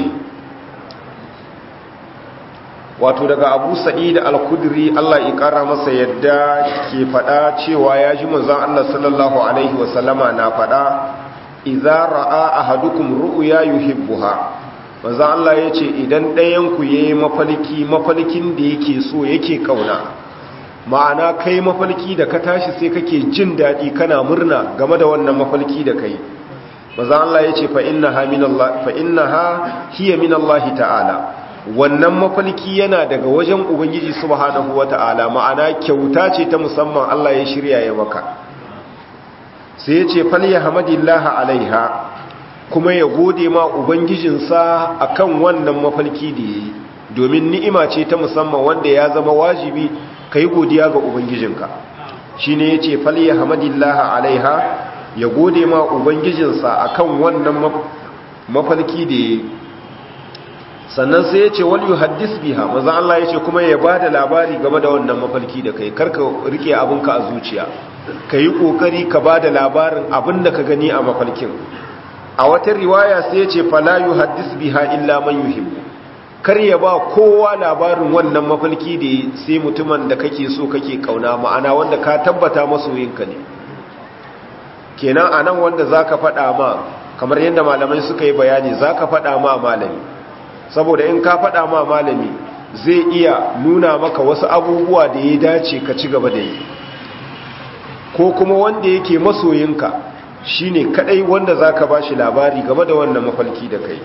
wato daga abu sa'id al-kudri Allah ya kara masa yadda ke fada cewa ya ji manzon Allah sallallahu alaihi wasallama na fada idza ra'a ahadukum ru'ya yuhibbuha manzon Allah yace idan ɗayan ku yayi mafalki mafalkin da yake so yake kauna ma'ana kai mafalki da ka tashi sai kake jin dadi kana murna game da wannan mafalki da kai manzon Allah yace fa innaha minallahi fa innaha hiya minallahi ta'ala wannan mafalki yana daga wajen ubangiji subhanahu wata'ala ma'ana kyauta ce ta musamman Allah ya shirya ya maka sai ya ce falya hamadillaha alaiha kuma ya gode ma ubangijinsa akan wannan mafalki da yayi domin ni'ima ce ta musamman wanda ya zama wajibi kai godiya ga ubangijinka shine yace falya hamadillaha alaiha ya gode ma ubangijinsa akan wannan mafalki da yayi sannan sai ya ce wal yuhaddis biha maza Allah ya ce kuma ya bada labari game da wannan mafalki da kai karka rike abinka a zuciya ka yi kokari ka bada labarin abin da ka gani a mafalkin a wata riwaya sai ya ce fala yuhaddis biha illa man yuhibbu kar ya ba kowa labarin wannan mafalki da sai mutumin da kake so kake kauna ma'ana wanda ka tabbata masoyinka ne kenan anan wanda zaka faɗa ma kamar yadda malamai suka yi bayani zaka faɗa ma malami saboda in ka faɗa ma malami zai iya nuna maka wasu abubuwa da ya dace ka ci gaba da yi ko kuma wanda yake masoyinka shine kadai wanda zaka bashi labari game da wannan mafalki da kai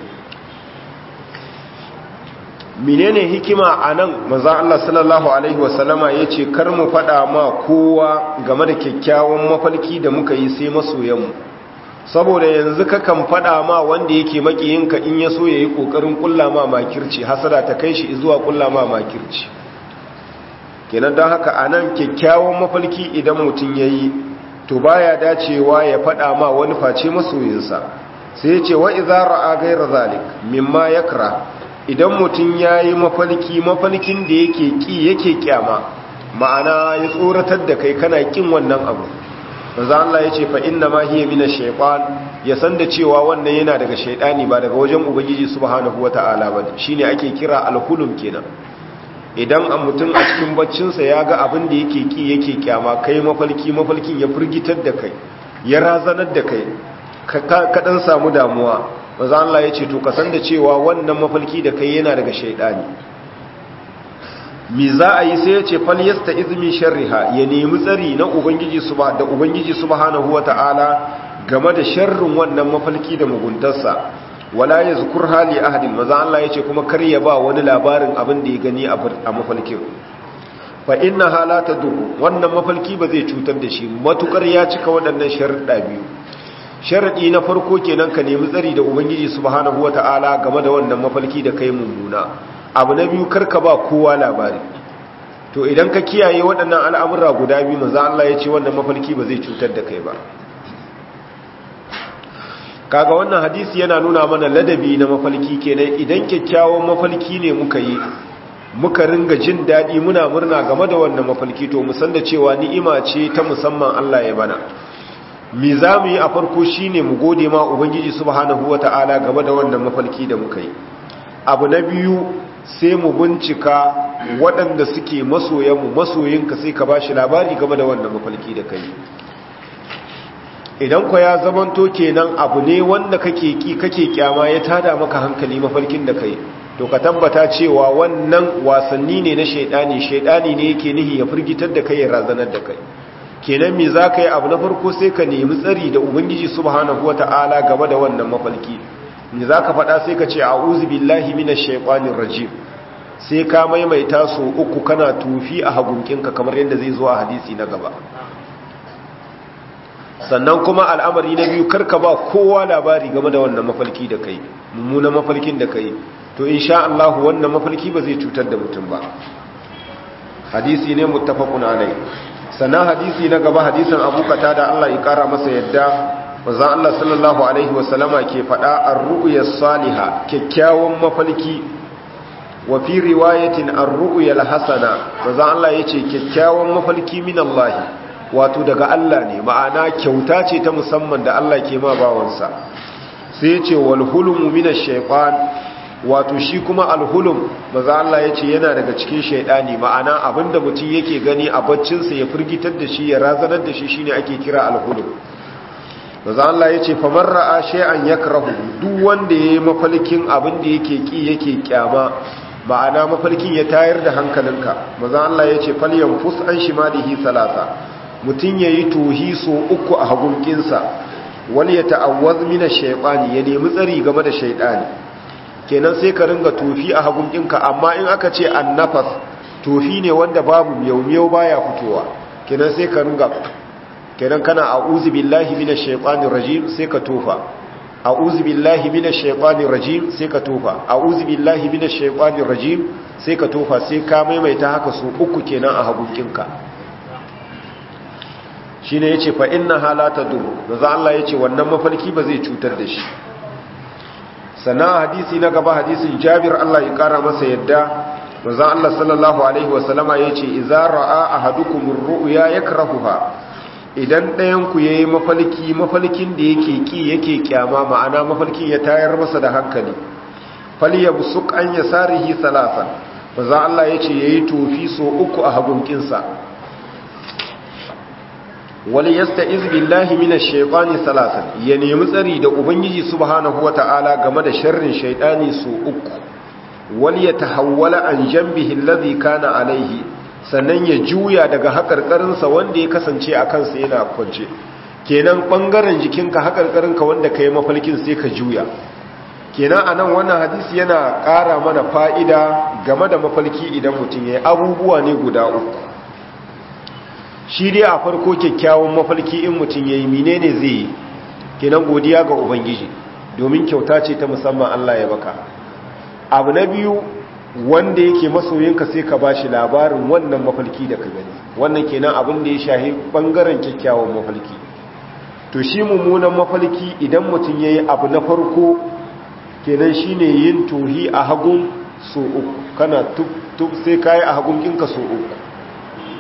menene hikima anan manzo Allah sallallahu alaihi wasallama yace kar mu faɗa ma kowa game da kyakkyawan mafalki da muka yi sai masoyanmu saboda yanzu kakan fada ma wanda yake makiyinka in ya so ya yi ƙoƙarin ƙulla ma makirci hasada ta kai shi zuwa ƙulla ma makirci kenan don haka a nan kyakkyawan mafalki idan mutum ya yi to baya dacewa ya fada ma wani face masoyinsa sai ya ce wa iza ra'a gaira zalik mimma yakra idan mutum ya yi mafalki mafalkin da yake ƙi yake kyama ma'ana ya tsoratar da kai kana kin wannan abu manzo Allah ya ce fa inna ma hiya minash shaytan ya san da cewa wannan yana daga shaydani ba daga wajen ubangiji subhanahu wataala ba shine ake kira al-hulum kenan idan a mutum a cikin baccinsa ya ga abin da yake ki yake kyama kai mafalki mafalkin ya firgitar da kai ya razanar da kai ka dan samu damuwa manzo Allah ya ce to ka san da cewa wannan mafalki da kai yana daga shaydani mi za a yi sai ya ce fal yasta izmi sharriha ya nemi tsari na ubangiji suba da ubangiji subhanahu wataala game da sharrin wannan mafalki da muguntarsa wala yazkur hali ahadin maza Allah yace kuma kar ya ba wani labarin abin da ya gani a mafalkin fa inna halata dur wannan mafalki ba zai cutar da shi matukar ya cika waɗannan sharuɗa biyu sharadi na farko kenan ka nemi tsari da ubangiji subhanahu wataala game da wannan mafalki da kai mummuna abu na biyu karka ba kowa labari to idan ka kiyaye waɗannan al'amura guda biyu maza Allah ya ce wannan mafalki ba zai cutar da kai ba kaga wannan hadisi yana nuna mana ladabi na mafalki kenan idan kyakkyawan mafalki ne muka yi muka ringa jin daɗi muna murna game da wannan mafalki to mu san da cewa ni'ima ce ta musamman Allah ya bana me za mu yi a farko shine mu gode ma ubangiji subhanahu wata'ala game da wannan mafalki da muka yi abu na biyu sai mu bincika waɗanda suke masoyanmu masoyinka sai ka ba shi labari game da wannan mafalki da kai idan ku ya zamanto kenan abu ne wanda kake ki kake kyama ya tada maka hankali mafalkin da kai to ka tabbata cewa wannan wasanni ne na shaidani shaidani ne yake nihi ya firgitar da kai ya razanar da kai kenan me za ka yi abu na farko sai ka nemi tsari da ubangiji subhanahu wata'ala game da wannan mafalki ne za ka faɗa sai ka ce a billahi minash shaikwanin rajim sai ka maimaita su uku kana tufi a hagunkinka kamar yadda zai zo a hadisi na gaba sannan kuma al'amari na biyu karka ba kowa labari game da wannan mafalki da kai mummunan mafalkin da kai to insha Allah wannan mafalki ba zai cutar da mutum ba hadisi ne muttafaqun alai sannan hadisi na gaba hadisin Abu da Allah ya kara masa yadda manzon Allah sallallahu alaihi wasallama ke faɗa ar-ru'ya salihah kyakkyawan mafalki wa fi riwayatin ar-ru'ya al-hasana manzon Allah yace kyakkyawan mafalki min Allah wato daga Allah ne ma'ana kyauta ce ta musamman da Allah ke ma bawansa sai yace wal hulmu min ash-shaytan wato shi kuma al-hulum manzon Allah yace yana daga cikin shaydani ma'ana abinda mutum yake gani a baccinsa ya firgitar da shi ya razanar da shi shine ake kira al-hulum maza Allah ya ce famar ra'a shay'an yakrahu duk wanda yayi mafalkin abin da yake ki yake kyama ma'ana mafalkin ya tayar da hankalinka maza Allah ya ce falyan fus an shimalihi salasa mutun yayi tohi so uku a hagunkinsa wal yata'awwaz min ash-shaytani ya nemi tsari game da shaytani kenan sai ka ringa tofi a hagunkinka amma in aka ce annafas tofi ne wanda babu miyau miyau baya fitowa kenan sai ka ringa kenan kana a'udhu billahi minash shaitanir rajim sai ka tofa a'udhu billahi minash shaitanir rajim sai ka tofa a'udhu billahi minash shaitanir rajim sai ka tofa sai ka maimaita haka su uku kenan a hagunkinka shine yace fa inna halata dur manzo Allah yace wannan mafarki ba zai cutar da shi sana hadisi na gaba hadisin Jabir Allah ya kara masa yadda manzo Allah sallallahu alaihi wasallama yace idza ra'a ahadukum ar-ru'ya yakrahuha idan ɗayanku ya yi mafalki mafalkin da yake ƙi yake kyama ma'ana mafalkin ya tayar masa da hankali fali ya busuk an ya sarihi salasan ba za Allah ya ce ya yi tofi so uku a hagunkinsa wali yasta izbillahi mina shaifani salasan ya nemi tsari da ubangiji subhanahu wa ta'ala game da sharrin shaidani so uku wali ya tahawwala an jambihi allazi kana alaihi sannan ya juya daga haƙarƙarinsa wanda ya kasance a kansa yana kwance kenan ɓangaren jikinka haƙarƙarinka wanda ka yi mafalkin sai ka juya kenan a nan wannan hadisi yana ƙara mana fa'ida game da mafalki idan mutum ya yi abubuwa ne guda uku shi dai a farko kyakkyawan mafalki in mutum ya yi mine ne zai yi kenan godiya ga ubangiji domin kyauta ce ta musamman allah ya baka abu na biyu wanda yake masoyinka sai ka ba shi labarin wannan mafalki da ka gani wannan kenan abin da ya shahi bangaren kyakkyawan mafalki to shi mummunan mafalki idan mutum ya yi abu na farko kenan shi ne yin tohi a hagun so uku kana tuk sai ka yi a hagun kinka so uku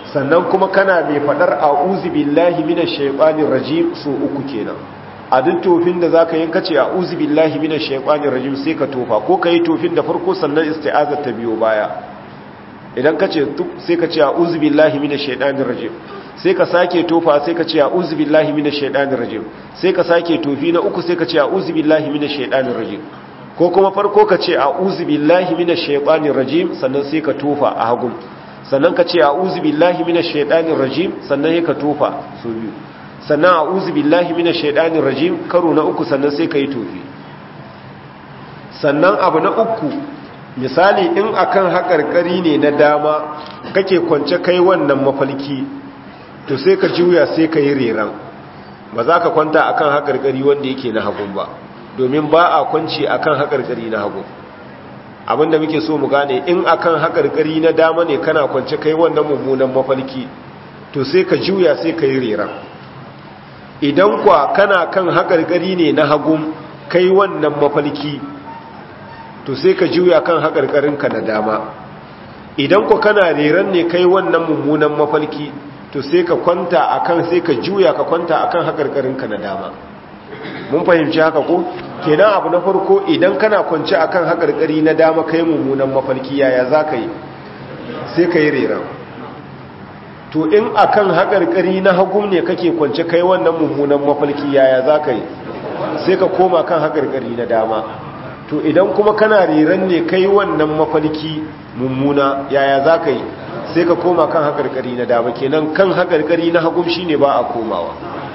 sannan kuma kana mai fadar a'udhu billahi minash shaitanir rajim su uku kenan a duk tofin da zaka yin kace a'udhu billahi minash shaitanir rajim sai ka tofa ko kai tofin da farko sannan isti'azar ta biyo baya idan kace sai ka ce a'udhu billahi minash shaitanir rajim sai ka sake tofa sai ka ce a'udhu billahi minash shaitanir rajim sai ka sake tofi na uku sai ka ce a'udhu billahi minash shaitanir rajim ko kuma farko ka ce a'udhu billahi minash shaitanir rajim sannan sai ka tofa a hagu sannan ka ce a'udhu billahi minash shaitanir rajim sannan sai ka tofa so biyu sannan a'udhu billahi minash shaitanir rajim karo na uku sannan sai ka yi tofi sannan abu na uku misali in akan haƙarƙari ne na dama kake kwance kai wannan mafalki to sai ka juya sai ka yi reran ba za ka kwanta akan haƙarƙari wanda yake na hagun ba domin ba a kwanci akan haƙarƙari na hagun abinda muke so mu gane in akan haƙarƙari na dama ne kana kwance kai wannan mummunan mafalki to sai ka juya sai ka yi reran idan kwa kana kan haƙarƙari ne na hagun kai wannan mafalki to sai ka juya kan haƙarƙarinka na dama idan ku kana reran ne kai wannan mummunan mafalki to sai ka kwanta akan sai ka juya ka kwanta akan haƙarƙarinka na dama mun fahimci haka ko kenan abu na farko idan kana kwance akan haƙarƙari na dama kai mummunan mafalki yaya za ka yi sai ka yi reran to in akan haƙarƙari na hagum ne kake kwance kai wannan mummunan mafalki yaya za ka yi sai ka koma kan haƙarƙari na dama to idan kuma kana riran ne kai wannan mafalki mummuna yaya za ka yi sai ka koma kan haƙarƙari na dama kenan kan haƙarƙari na hagum shi ne ba a komawa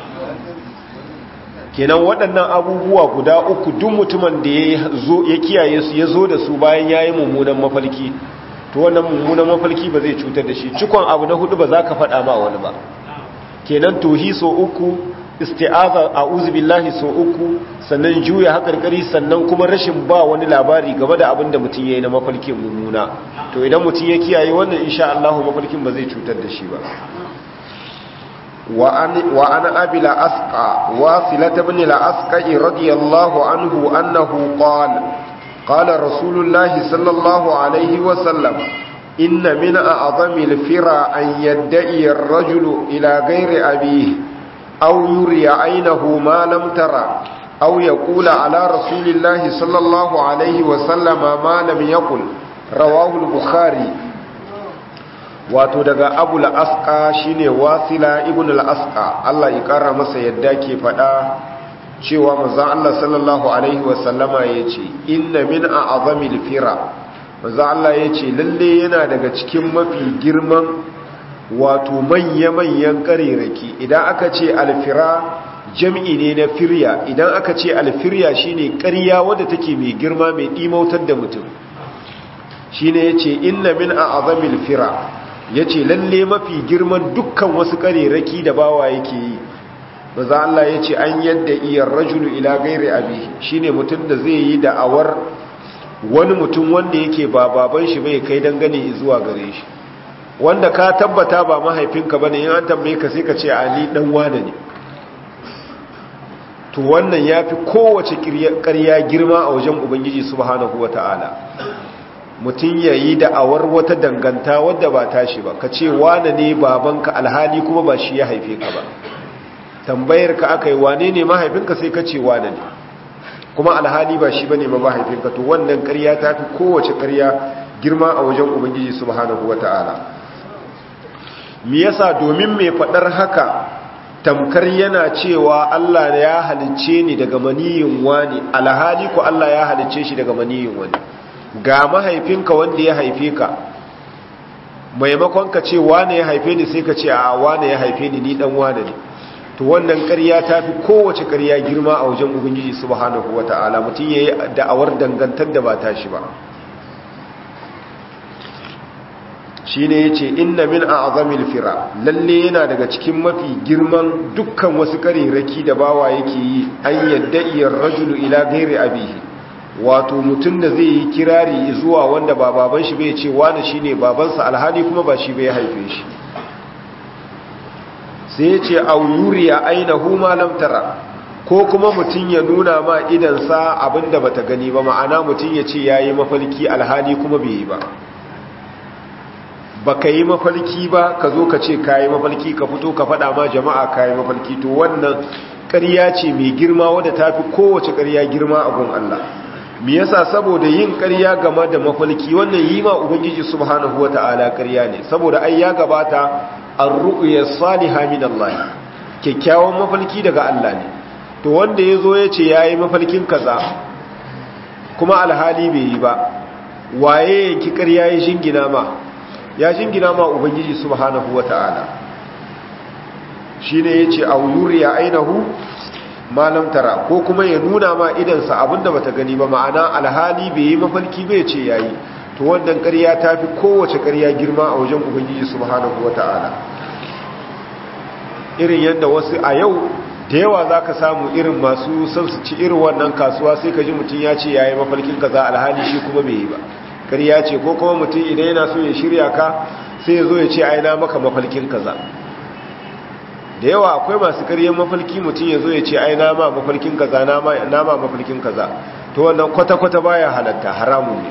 kenan waɗannan abubuwa guda uku duk mutumin da ya kiyaye su ya zo da su bayan ya yi mummunan mafalki to wannan mummunan mafalki ba zai cutar da shi cikon abu na hudu ba za ka faɗa ma wani ba kenan tohi so uku isti'aza a'udhu billahi so uku sannan juya hakarkari sannan kuma rashin ba wani labari game da abin da mutum yayi na mafarkin mummuna to idan mutum ya kiyaye wannan insha Allah mafarkin ba zai cutar da shi ba wa an wa ana abila asqa wasilat ibn al-asqa radiyallahu anhu annahu qala qala rasulullahi sallallahu alaihi wa sallam inna min a'zami al-fira an yadda'i ar-rajulu ila ghairi abihi أو يري عينه ما لم ترى أو يقول على رسول الله صلى الله عليه وسلم ما لم يقل رواه البخاري wato daga abu la'asƙa shine wasila ibn al'asƙa Allah ya ƙara masa yadda ke faɗa cewa mazan Allah sallallahu Alaihi wasallama ya ce inna min a azamil fira mazan Allah ya ce lalle yana daga cikin mafi girman wato manya-manyan ƙarerake idan aka ce alfira jam'i ne na firya idan aka ce alfirya shine ƙarya wadda take mai girma mai ɗimautar da mutum shine ya ce inna min a azamil fira ya ce lalle mafi girman dukkan wasu ƙarerake da bawa yake yi maza Allah ya ce an yadda iyar rajulu ila gairi abi shine mutum da zai yi da'awar wani mutum wanda yake ba baban shi bai kai dangane zuwa gare shi wanda ka tabbata ba mahaifinka bane in an tambaye ka sai ka ce ali dan wane ne to wannan yafi kowace ƙarya girma a wajen ubangiji subhanahu wataala mutum yayi da awar wata danganta wadda ba tashi ba ka ce wane ne babanka alhali kuma ba shi ya haife ka ba tambayar ka aka yi wane ne mahaifinka sai ka ce wane ne kuma alhali ba shi bane ma mahaifinka to wannan ƙarya ta fi kowace ƙarya girma a wajen ubangiji subhanahu wataala me yasa domin mai fadar haka tamkar yana cewa Allah ya halicce ni daga maniyin wani alhali ko Allah ya halicce shi daga maniyin wani ga mahaifinka wanda ya haife ka maimakon ka ce wane ya haife ni sai ka ce a wane ya haife ni ni dan wane ne to wannan ƙarya ta fi kowace ƙarya girma a wajen ubangiji subhanahu wata'ala mutum yayi da'awar dangantar da ba tashi ba shi ne ya ce inna min a azamil fira lalle yana daga cikin mafi girman dukkan wasu ƙariraki da bawa yake yi an yadda iyar rajulu ila gairi abihi wato mutum da zai yi kirari zuwa wanda ba baban shi bai ce wani shi ne babansa alhali kuma ba shi bai haife shi sai ya ce auyuriya aina huma lamtara ko kuma mutum ya nuna ma idansa abinda bata gani ba ma'ana mutum ya ce ya yi mafalki alhali kuma bai yi ba ba ka yi mafalki ba ka zo ka ce ka yi mafalki ka fito ka faɗa ma jama'a ka yi mafalki to wannan ƙarya ce mai girma wadda ta fi kowace ƙarya girma a gun Allah me yasa saboda yin ƙarya game da mafalki wannan yi ma ubangiji subhanahu wata'ala ƙarya ne saboda ai ya gabata ar-ru'ya salihah min Allah kyakkyawan mafalki daga Allah ne to wanda yazo ya ce yayi mafalkin kaza kuma alhali bai yi ba waye yanki ƙarya ya shingina ma ya shingina ma ubangiji subhanahu wata'ala shine yace aw yuriya ainahu malam tara ko kuma ya nuna ma idansa abinda bata gani ba ma'ana alhali bai yi mafalki bai ce yayi to wannan ƙarya ta fi kowace ƙarya girma a wajen ubangiji subhanahu wata'ala irin yadda wasu a yau da yawa za ka samu irin masu son su ci irin wannan kasuwa sai ka ji mutum ya ce ya yi mafalkin kaza alhali shi kuma bai yi ba ƙarya ce ko kuma mutum idan yana so ya shirya ka sai ya zo ya ce aina maka mafalkin kaza da yawa akwai masu karyar mafalki mutum ya zo ya ce ai nama mafalkin kaza nama mafalkin kaza to wannan kwata-kwata baya halatta haramun ne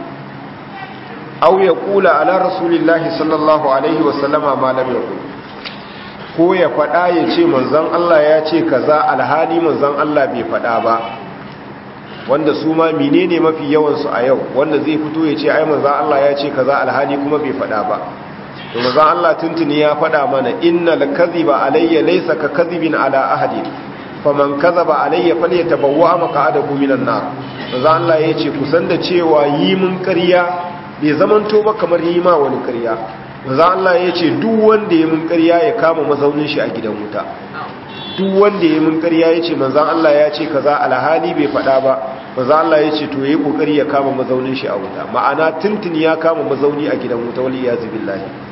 au ya kula ala rasulillahi sallallahu alaihi wasallama malam ya kula ko ya faɗa ya ce manzan Allah ya ce kaza alhali manzan Allah bai faɗa ba wanda su ma menene mafi yawansu a yau wanda zai fito ya ce ai manzan Allah ya ce kaza alhali kuma bai faɗa ba to manzon Allah tuntuni ya faɗa mana innal kadhiba alayya laysa ka kadhibin ala ahadi faman kadhaba alayya falyatabawwa maq'adahu minan nar manzon Allah yace kusan da cewa yi mun ƙarya bai zamanto ba kamar yi ma wani ƙarya manzon Allah yace duk wanda ya mun ƙarya ya kama mazaunin shi a gidan wuta duk wanda ya mun ƙarya yace manzon Allah ya ce kaza alhali bai faɗa ba manzon Allah yace to yayi kokari ya kama mazaunin shi a wuta ma'ana tuntuni ya kama mazauni a gidan wuta wal iyaz billahi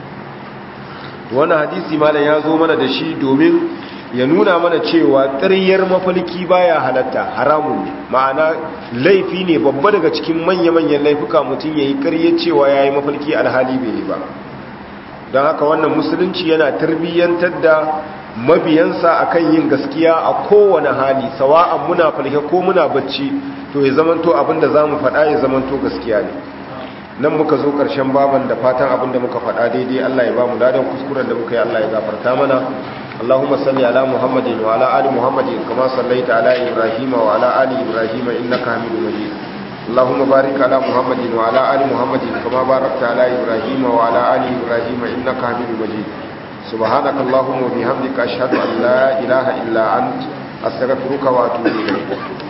wannan hadisi malam ya zo mana da shi domin ya nuna mana cewa ƙaryar mafalki baya halatta haramun ne ma'ana laifi ne babba daga cikin manya-manyan laifuka mutum ya yi ƙaryar cewa ya yi mafalki alhali bai yi ba don haka wannan musulunci yana tarbiyyantar da mabiyansa akan yin gaskiya a kowane hali sawa'an muna falke ko muna bacci to ya zamanto abinda za mu faɗa ya zamanto gaskiya ne nan muka zo ƙarshen baban da fatan abinda muka faɗa daidai Allah ya ba mu ladan kuskuren da muka yi Allah ya gafarta mana Allahumma salli ala Muhammadin wa ala ali Muhammadin kama sallaita ala Ibrahim wa ala ali Ibrahim innaka Hamidum Majid Allahumma barik ala Muhammadin wa ala ali Muhammadin kama barakta ala Ibrahim wa ala ali Ibrahim innaka Hamidum Majid سبحانك اللهم وبحمدك أشهد أن لا إله إلا أنت أستغفرك وأتوب إليك